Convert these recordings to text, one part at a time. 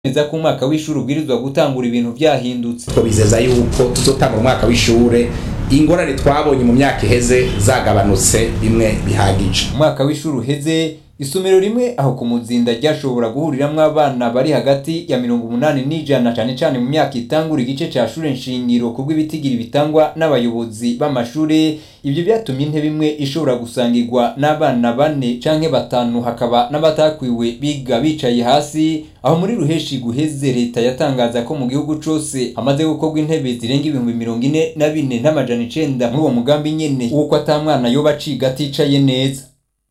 neza ko umwaka w'ishuri ubwirizwa gutangura ibintu vyahindutse twabizeza yuko tuzotanga umwaka w'ishure ingorane twabonye mu myaka iheze zagabanutse bimwe bihagije umwaka w'ishuri uheze isomero rimwe aho ku muzinda ryashobora guhuriramwo abana bari hagati ya mirongo umunani n'ijana cane cane mu myaka itangura igice ca shure nshingiro kubw'ibitigiri bitangwa n'abayobozi b'amashure ivyo vyatumye intebe imwe ishobora gusangirwa n'abana bane canke batanu hakaba n'abatakwiwe biga bicaye hasi aho muri ruheshi guheze leta yatangaza ko mu gihugu cose hamaze gukorwa intebe zirenga ibihumbi mirongo ine na bine n'amajana icenda muri uwo mugambi nyene w'uko ata mwana yoba aciga aticaye neza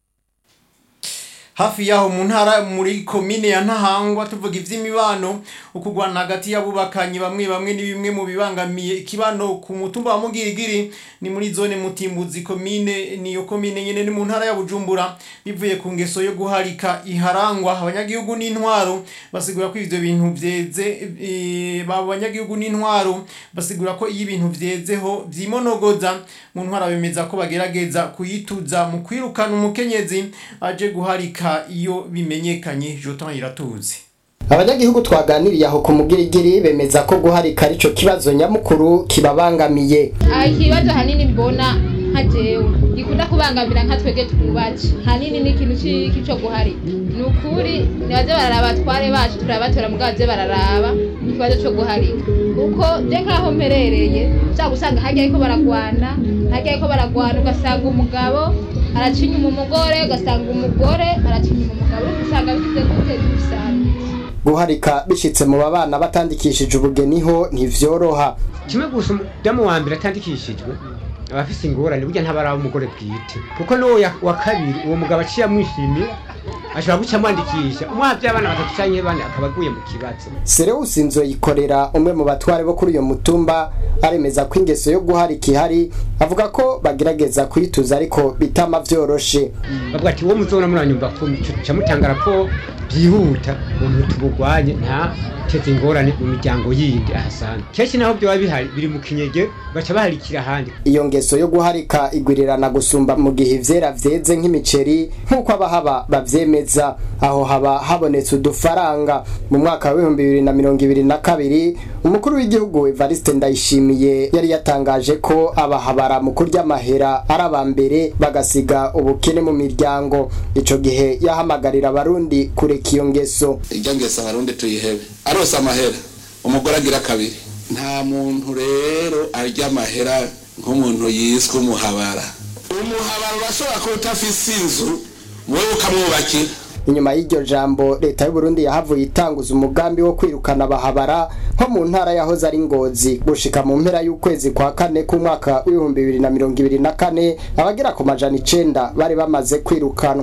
hafi yaho mu ntara muri komine ya ntahangwa tuvuga ivy'imibano ukugwana hagati y'abubakanye bamwe bamwe ni bimwe mu bibangamiye ikibano ku mutumba wa mugirigiri ni muri zone mutimbuzi komine niyo komine nyene ni mu ntara ya bujumbura bivuye ku ngeso yo guharika iharangwa abanyagihugu n'intwaro basigura ko ivyo bintu vyeze e, abanyagihugu n'intwaro basigura ko iyo ibintu vyezeho vyimonogoza mu ntwara bemeza ko bagerageza kuyituza mu kwirukana umukenyezi aje guharika iyo bimenyekanye Jotan iratuzi abanyagihugu twaganiriye aho ku mugirigiri bemeza ko guharika arico kibazo nyamukuru kibabangamiye ikibazo hanini mbona nka jewe gikunda kubangamira nka twege twubatse hanini ni ikintu c'iki co guharika ni ukuri nibaze bararaba abatware bacu turabatora mugabo baze bararaba ikibazo co guharika kuko je nkaho mperereye ushaka gusanga harya ariko baragwana harya ariko baragwana ugasanga umugabo araca inyuma umugore ugasanga umugore araca inyuma umugabo usanga bigize gute bisanzwe guharika bishitse mu babana batandikishije ubugeni ho ntivyoroha kimwe gusa umudamu wa mbere atandikishijwe aba afise ingorane burya ntabaraba umugore bwite kuko n'uwo ya- wa kabiri uwo mugabo aciye amwishimira ashobora guca amwandikisha umwavye abana batatu canke bane akaba aguye mu kibazo Sereusi Nzoyikorera umwe mu batware bo kuri uyo mutumba aremeza ko ingeso yo guharika ihari avuga ko bagerageza kuyituza ariko bitama vyoroshe bavuga ati uwo muzona muranyumva ko ca mutanga raporo byihuta umuntu tubugwanye nta teze ingorane mu miryango yindi ahasanga kenshi naho vyoba bihari biri mu kinyege baca baharikira ahandi iyo ngeso yo guharika igwirirana gusumba mu gihe ivyera vyeze nk'imiceri nk'uko abahaba bavyemeza aho haba habonetse udufaranga mu mwaka wa w'ibihumbi bibiri na mirongo ibiri na kabiri umukuru w'igihugu Evariste Ndayishimiye yari yatangaje ko abahabara mu kurya amahera ari aba mbere bagasiga ubukene mu miryango ico gihe yahamagarira abarundi kureka iyo ngeso irya ngeso abarundi tuyihebe arose amahera umugore agira kabiri nta muntu rero arya amahera nk'umuntu yiswe umuhabara umuhabara urashobora kuba utafise inzu wowe ukamwubakira inyuma y'iryo jambo leta y'u Burundi yahavuye itanguza umugambi wo kwirukana abahabara nko mu ntara yahoze ari ngozi gushika mu mpera y'ukwezi kwa kane k'umwaka w'ibihumbi bibiri na mirongo ibiri na kane abagera ku majana icenda bari bamaze kwirukanwa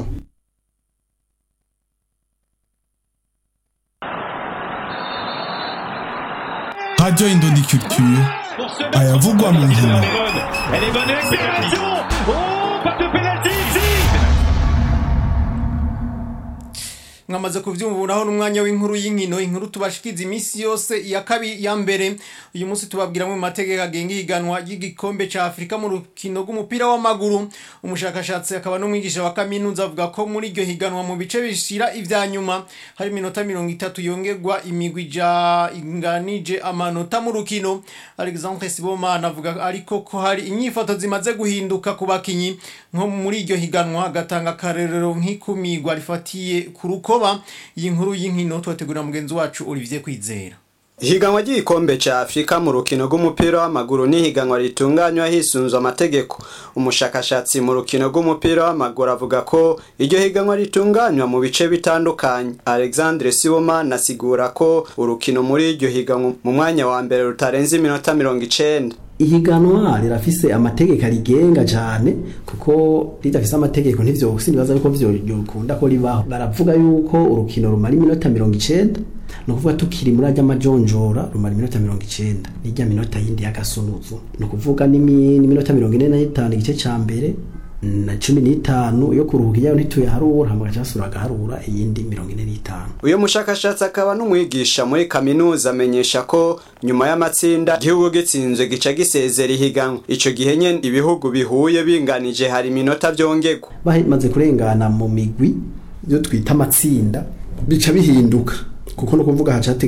Radio Indondi Culture ayavugwa mu nkino Elle est bonne accélération Oh, pas de pénalty ici mwamaze kuvyumvuraho n'umwanya w'inkuru y'inkino inkuru tubashikiza iminsi yose iya kabiri ya mbere uyu munsi tubabwira mu mategeko agenga ihiganwa ry'igikombe ca Afrika mu rukino rw'umupira w'amaguru umushakashatsi akaba n'umwigisha wa kaminuza avuga ko muri iryo higanwa mu bice bishira ivya nyuma hari iminota mirongo itatu yongerwa imigwi ija inganije amanota mu rukino Alexandre Sibomana avuga ariko ko hari inyifato zimaze guhinduka ku bakinyi nko muri iryo higanwa agatanga akarerero nk'ikumigwa rifatiye ku rukoba iyi nkuru y'inkino twategura mugenzi wacu Olivier Kwizera Ihiganwa ry'igikombe ca Afrika mu rukino rw'umupira w'amaguru ni ihiganwa ritunganywa hisunzwe amategeko. Umushakashatsi mu rukino rw'umupira w'amaguru avuga ko iryo higanwa ritunganywa mu bice bitandukanye. Alexandre Sibomana asigura ko urukino muri iryo higanwa mu mwanya wa mbere rutarenze iminota mirongo icenda. ihiganwa rirafise amategeko arigenga cyane kuko ridafise amategeko ntivyo sinibaza yuko vyo yokunda ko ribaho baravuga yuko urukino rumara iminota mirongo icenda ni ukuvuga tukiri muri ajya amajonjora rumara iminota mirongo icenda n'ijya minota yindi y'agasunuzu ni ukuvuga n'imi- n'iminota mirongo ine n'itanu igice ca mbere na cumi n'itanu yo kuruhuka iyayo ntituyaharura hama gaca hasubira agaharura iyindi mirongo ine n'itanu Uyo mushakashatsi akaba n'umwigisha muri kaminuza amenyesha ko nyuma y'amatsinda igihugu gitsinzwe gica gisezera ihiganwa. Ico gihe nyene ibihugu bihuye binganije hari iminota vyongerwa. bamaze kurengana mu migwi byo twita amatsinda bica bihinduka kuko no kuvuga hacate